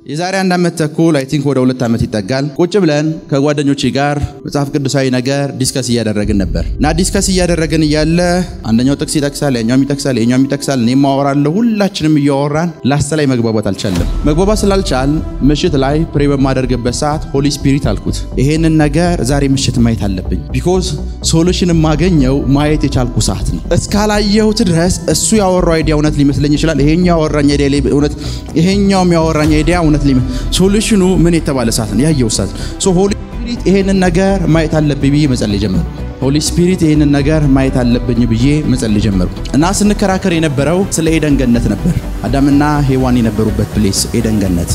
የዛሬ አንድ ዓመት ተኩል አይ ቲንክ ወደ ሁለት ዓመት ይጠጋል። ቁጭ ብለን ከጓደኞቼ ጋር መጽሐፍ ቅዱሳዊ ነገር ዲስከስ እያደረግን ነበር እና ዲስከስ እያደረግን እያለ አንደኛው ጥቅስ ይጠቅሳል፣ ያኛውም ይጠቅሳል፣ የኛውም ይጠቅሳል፣ እኔም ማወራለሁ። ሁላችንም እያወራን ላስት ላይ መግባባት አልቻለም። መግባባት ስላልቻል ምሽት ላይ ፕሬ በማደርግበት ሰዓት ሆሊ ስፒሪት አልኩት፣ ይሄንን ነገር ዛሬ ምሽት ማየት አለብኝ። ቢኮዝ ሶሉሽን የማገኘው ማየት የቻልኩ ሰዓት ነው። እስካላየሁት ድረስ እሱ ያወራው አይዲያ እውነት ሊመስለኝ ይችላል። ይሄኛው ያወራኝ አይዲያ እውነት፣ ይሄኛውም ያወራኝ አይዲያ እውነት ሶሉሽኑ ምን የተባለ ሰዓት ነው ያየው ሰዓት ሶ ሆሊ ስፒሪት ይሄንን ነገር ማየት አለብኝ ብዬ መጸለይ ጀመርኩ። ሆሊ ስፒሪት ይሄንን ነገር ማየት አለብኝ ብዬ መጸለይ ጀመርኩ እና ስንከራከር የነበረው ስለ ኤደን ገነት ነበር። አዳምና ሔዋን የነበሩበት ፕሌስ ኤደን ገነት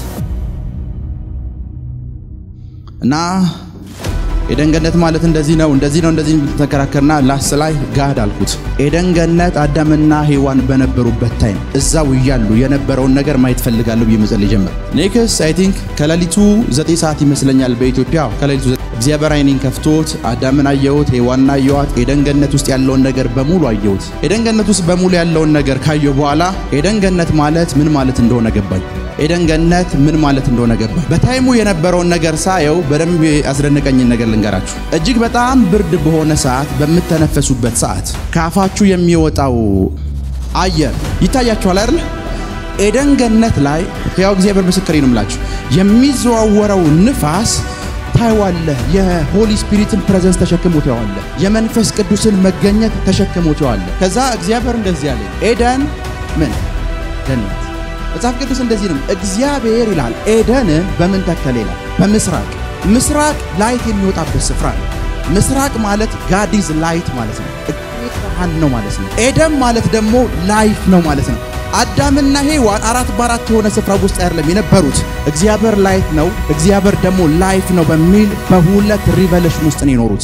እና ኤደን ገነት ማለት እንደዚህ ነው እንደዚህ ነው እንደዚህ ተከራከርና ላስ ላይ ጋድ አልኩት። ኤደን ገነት አዳምና ሔዋን በነበሩበት ታይም እዛው እያሉ የነበረውን ነገር ማየት ፈልጋለሁ ብዬ መጸለይ ጀመር። ኔክስ አይ ቲንክ ከሌሊቱ ዘጠኝ ሰዓት ይመስለኛል በኢትዮጵያ ከሌሊቱ እግዚአብሔር አይኔን ከፍቶት አዳምን አየሁት፣ ሔዋንን አየኋት። ኤደን ገነት ውስጥ ያለውን ነገር በሙሉ አየሁት። ኤደን ገነት ውስጥ በሙሉ ያለውን ነገር ካየሁ በኋላ ኤደን ገነት ማለት ምን ማለት እንደሆነ ገባኝ። ኤደን ገነት ምን ማለት እንደሆነ ገባኝ። በታይሙ የነበረውን ነገር ሳየው በደንብ ያስደነቀኝን ነገር ልንገራችሁ። እጅግ በጣም ብርድ በሆነ ሰዓት፣ በምተነፈሱበት ሰዓት ከአፋችሁ የሚወጣው አየር ይታያችኋል አይደል? ኤደን ገነት ላይ ያው እግዚአብሔር ምስክሬ ነው የምላችሁ የሚዘዋወረው ንፋስ ታይዋለህ። የሆሊ ስፒሪትን ፕሬዘንስ ተሸክሞ ታይዋለህ። የመንፈስ ቅዱስን መገኘት ተሸክሞ ታይዋለህ። ከዛ እግዚአብሔር እንደዚህ ያለ ኤደን ምን ገነት መጽሐፍ ቅዱስ እንደዚህ ነው። እግዚአብሔር ይላል ኤደንን በምን ተከለ ይላል? በምስራቅ ምስራቅ ላይት የሚወጣበት ስፍራ ነው። ምስራቅ ማለት ጋዲዝ ላይት ማለት ነው። ብርሃን ነው ማለት ነው። ኤደን ማለት ደግሞ ላይፍ ነው ማለት ነው። አዳምና ሔዋን አራት በአራት የሆነ ስፍራ ውስጥ አይደለም የነበሩት። እግዚአብሔር ላይት ነው፣ እግዚአብሔር ደግሞ ላይፍ ነው በሚል በሁለት ሪቨሌሽን ውስጥ ነው የኖሩት።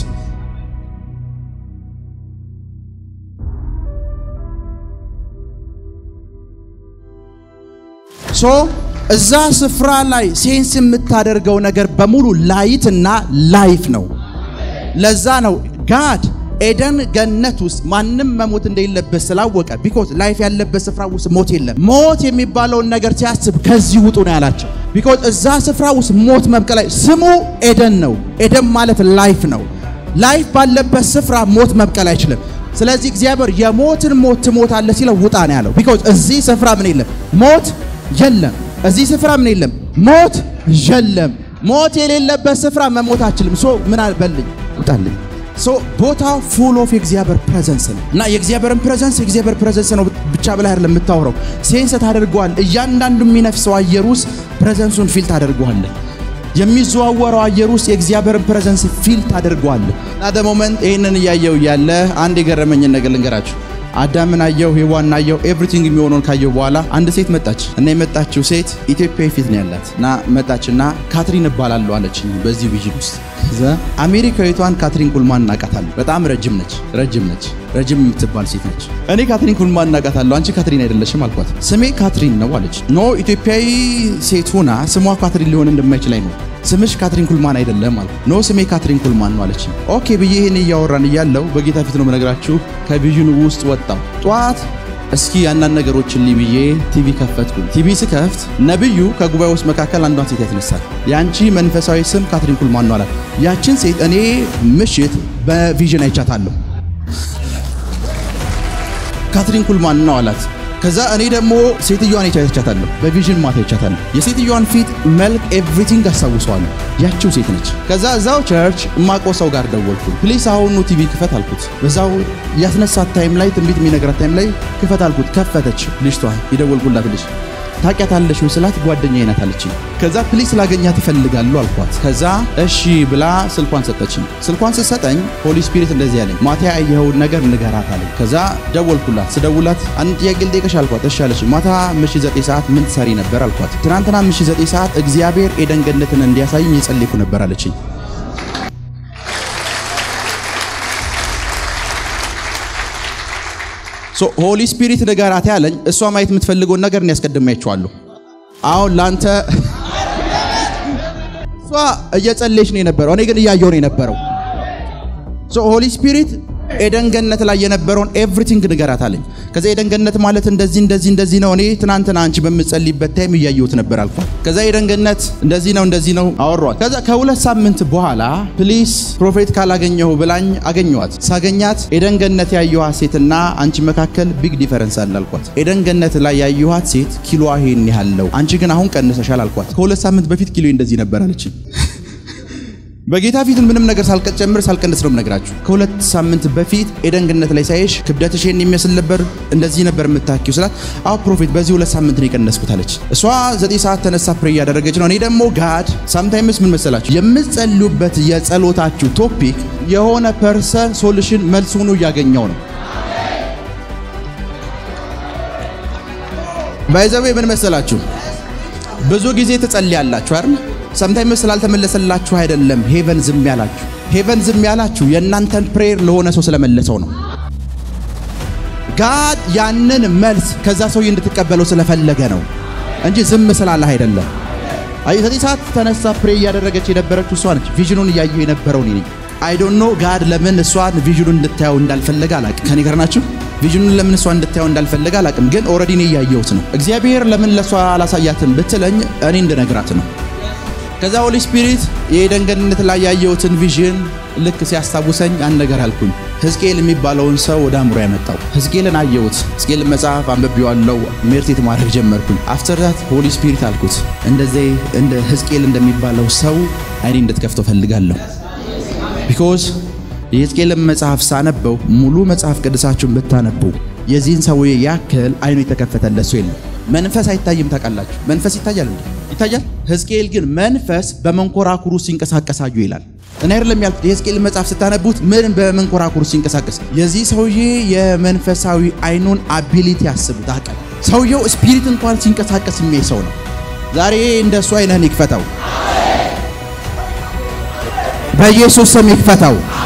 ሶ እዛ ስፍራ ላይ ሴንስ የምታደርገው ነገር በሙሉ ላይትና ላይፍ ነው። ለዛ ነው ጋድ ኤደን ገነት ውስጥ ማንም መሞት እንደሌለበት ስላወቀ ቢኮዝ ላይፍ ያለበት ስፍራ ውስጥ ሞት የለም። ሞት የሚባለውን ነገር ሲያስብ ከዚህ ውጡ ነው ያላቸው። ቢኮዝ እዛ ስፍራ ውስጥ ሞት መብቀል ስሙ ኤደን ነው። ኤደን ማለት ላይፍ ነው። ላይፍ ባለበት ስፍራ ሞት መብቀል አይችልም። ስለዚህ እግዚአብሔር የሞትን ሞት ትሞታለህ ሲለው ውጣ ነው ያለው። ቢኮዝ እዚህ ስፍራ ምን የለም ሞት የለም። እዚህ ስፍራ ምን የለም ሞት የለም። ሞት የሌለበት ስፍራ መሞት አችልም። ሶ ምን አልበልኝ ውጣልኝ ሶ ቦታው ፉል ኦፍ የእግዚአብሔር ፕሬዘንስ ነው እና የእግዚአብሔርን ፕሬዘንስ የእግዚአብሔር ፕሬዘንስ ነው ብቻ ብላ አይደለም የምታወራው፣ ሴንስ ታደርገዋል። እያንዳንዱ የሚነፍሰው አየር ውስጥ ፕሬዘንሱን ፊል ታደርገዋለህ። የሚዘዋወረው አየር ውስጥ የእግዚአብሔርን ፕሬዘንስ ፊል ታደርገዋለህ። እና ደሞመንት ይህንን እያየው እያለ አንድ የገረመኝን ነገር ልንገራችሁ። አዳምን አየው፣ ሔዋንን አየው፣ ኤቭሪቲንግ የሚሆነውን ካየው በኋላ አንድ ሴት መጣች እና የመጣችው ሴት ኢትዮጵያዊ ፊት ነው ያላት እና መጣችና ካትሪን እባላለሁ አለችኝ በዚህ ቪዥን ውስጥ ዘ አሜሪካዊቷን ካትሪን ኩልማን እናቃታለሁ። በጣም ረጅም ነች፣ ረጅም ነች፣ ረጅም የምትባል ሴት ነች። እኔ ካትሪን ኩልማን እናቃታለሁ፣ አንቺ ካትሪን አይደለሽም አልኳት። ስሜ ካትሪን ነው አለች። ኖ ኢትዮጵያዊ ሴት ሆና ስሟ ካትሪን ሊሆን እንደማይችል አይ ነው ስምሽ ካትሪን ኩልማን አይደለም አልኩ። ኖ ስሜ ካትሪን ኩልማን ነው አለች። ኦኬ ብዬ ይሄን እያወራን እያለው በጌታ ፊት ነው የምነግራችሁ ከቪዥኑ ውስጥ ወጣው ጠዋት እስኪ አንዳንድ ነገሮችን ልይ ብዬ ቲቪ ከፈትኩ። ቲቪ ስከፍት ነብዩ ከጉባኤ ውስጥ መካከል አንዷን ሴት ያስነሳል። ያንቺ መንፈሳዊ ስም ካትሪን ኩልማን ነው አላት። ያችን ሴት እኔ ምሽት በቪዥን አይቻታለሁ። ካትሪን ኩልማን ነው አላት። ከዛ እኔ ደግሞ ሴትዮዋን አይቻታለሁ፣ በቪዥን ማታ አይቻታለሁ። የሴትዮዋን ፊት፣ መልክ፣ ኤቭሪቲንግ አስታውሰዋለሁ። ያችው ሴት ነች። ከዛ እዛው ቸርች እማቆ ሰው ጋር ደወልኩ። ፕሊስ አሁኑ ቲቪ ክፈት አልኩት። በዛው ያስነሳት ታይም ላይ ትንቢት የሚነግራት ታይም ላይ ክፈት አልኩት። ከፈተች። ልጅቷ የደወልኩላት ልጅ ታውቂያታለሽ ወይ ስላት ጓደኛዬ ናት አለችኝ። ከዛ ፕሊስ ላገኛት እፈልጋለሁ አልኳት። ከዛ እሺ ብላ ስልኳን ሰጠችኝ። ስልኳን ስትሰጠኝ ሆሊ ስፒሪት እንደዚህ ያለኝ ማታ ያየኸውን ነገር ንገራት አለኝ። ከዛ ደወልኩላት። ስደውላት አንድ ጥያቄ ልጠይቅሽ አልኳት። እሺ አለችኝ። ማታ ምሽት ዘጠኝ ሰዓት ምን ትሰሪ ነበር አልኳት። ትናንትና ምሽት ዘጠኝ ሰዓት እግዚአብሔር ኤደን ገነትን እንዲያሳይኝ የጸለይኩ ነበር አለችኝ። ሆሊ ስፒሪት ንገራት ያለኝ እሷ ማየት የምትፈልገውን ነገር እኔ ያስቀድሜያቸዋለሁ። አሁን ላንተ እሷ እየጸለየች ነው የነበረው፣ እኔ ግን እያየሁ ነው የነበረው። ሆሊ ስፒሪት ኤደን ገነት ላይ የነበረውን ኤቭሪቲንግ ንገራት አለኝ። ከዛ ኤደን ገነት ማለት እንደዚህ እንደዚህ እንደዚህ ነው፣ እኔ ትናንትና አንቺ በምጸልይበት ታይም እያየሁት ነበር አልኳት። ከዛ ኤደን ገነት እንደዚህ ነው እንደዚህ ነው አወሯት። ከዛ ከሁለት ሳምንት በኋላ ፕሊስ ፕሮፌት ካላገኘሁ ብላኝ አገኘኋት። ሳገኛት ኤደን ገነት ያየኋት ሴትና አንቺ መካከል ቢግ ዲፈረንስ አለ አልኳት። ኤደን ገነት ላይ ያየኋት ሴት ኪሎዋ ይሄን ያህል ነው፣ አንቺ ግን አሁን ቀንሰሻል አልኳት። ከሁለት ሳምንት በፊት ኪሎ እንደዚህ ነበር አለችኝ። በጌታ ፊት ምንም ነገር ሳልጨምር ሳልቀንስ ነው የምነግራችሁ። ከሁለት ሳምንት በፊት ኤደን ገነት ላይ ሳይሽ ክብደትሽ ይሄን የሚመስል ነበር፣ እንደዚህ ነበር የምታኪው ስላት፣ አዎ ፕሮፌት በዚህ ሁለት ሳምንት ነው የቀነስኩት አለች። እሷ ዘጠኝ ሰዓት ተነሳ ፕሬ እያደረገች ነው። እኔ ደግሞ ጋድ ሳምታይምስ ምን መሰላችሁ የምትጸልዩበት የጸሎታችሁ ቶፒክ የሆነ ፐርሰን ሶሉሽን መልስ ሆኖ እያገኘው ነው። ባይዘዌ ምን መሰላችሁ ብዙ ጊዜ ትጸልያላችሁ አይደል? ሰምታይምስ ስላልተመለሰላችሁ አይደለም ሄቨን ዝም ያላችሁ። ሄቨን ዝም ያላችሁ የእናንተን ፕሬየር ለሆነ ሰው ስለመለሰው ነው። ጋድ ያንን መልስ ከዛ ሰውዬ እንድትቀበለው ስለፈለገ ነው እንጂ ዝም ስላለህ አይደለም። አይ ዘጠኝ ሰዓት ተነሳ ፕሬ እያደረገች የነበረችው እሷ ነች። ቪዥኑን እያየሁ የነበረው እኔ ነኝ። አይ ዶንት ኖ ጋድ ለምን እሷን ቪዥኑን እንድታየው እንዳልፈለገ አላቅም። ከኔ ጋር ናችሁ? ቪዥኑን ለምን እሷ እንድታየው እንዳልፈለገ አላቅም፣ ግን ኦልሬዲ እኔ እያየሁት ነው። እግዚአብሔር ለምን ለእሷ አላሳያትም ብትለኝ እኔ እንድነግራት ነው። ከዛ ሆሊ ስፒሪት የኤደን ገነት ላይ ያየሁትን ቪዥን ልክ ሲያስታውሰኝ አንድ ነገር አልኩኝ። ሕዝቅኤል የሚባለውን ሰው ወደ አእምሮ ያመጣው ሕዝቅኤልን አየሁት። ሕዝቅኤልን መጽሐፍ አንብቤዋለሁ። ሜርቴት ማድረግ ጀመርኩኝ። አፍተር ዛት ሆሊ ስፒሪት አልኩት እንደዚህ እንደ ሕዝቅኤል እንደሚባለው ሰው አይኔ እንድትከፍተው ፈልጋለሁ። ቢኮዝ የሕዝቅኤልን መጽሐፍ ሳነበው ሙሉ መጽሐፍ ቅዱሳችሁን ብታነቡ የዚህን ሰውዬ ያክል አይኑ የተከፈተለት ሰው የለም። መንፈስ አይታይም። ታውቃላችሁ፣ መንፈስ ይታያል እንዴ? ይታያል። ሕዝቅኤል ግን መንፈስ በመንኮራኩሩ ሲንቀሳቀሳዩ ይላል። እኔ አይደለም ያልኩት። የሕዝቅኤል መጽሐፍ ስታነቡት ምን በመንኮራኩሩ ሲንቀሳቀስ የዚህ ሰውዬ የመንፈሳዊ አይኑን አቢሊቲ ያስቡት። አቀል ሰውየው ስፒሪት እንኳን ሲንቀሳቀስ የሚያይ ሰው ነው። ዛሬ እንደሱ አይነህን ይክፈተው፣ በኢየሱስ ስም ይክፈተው።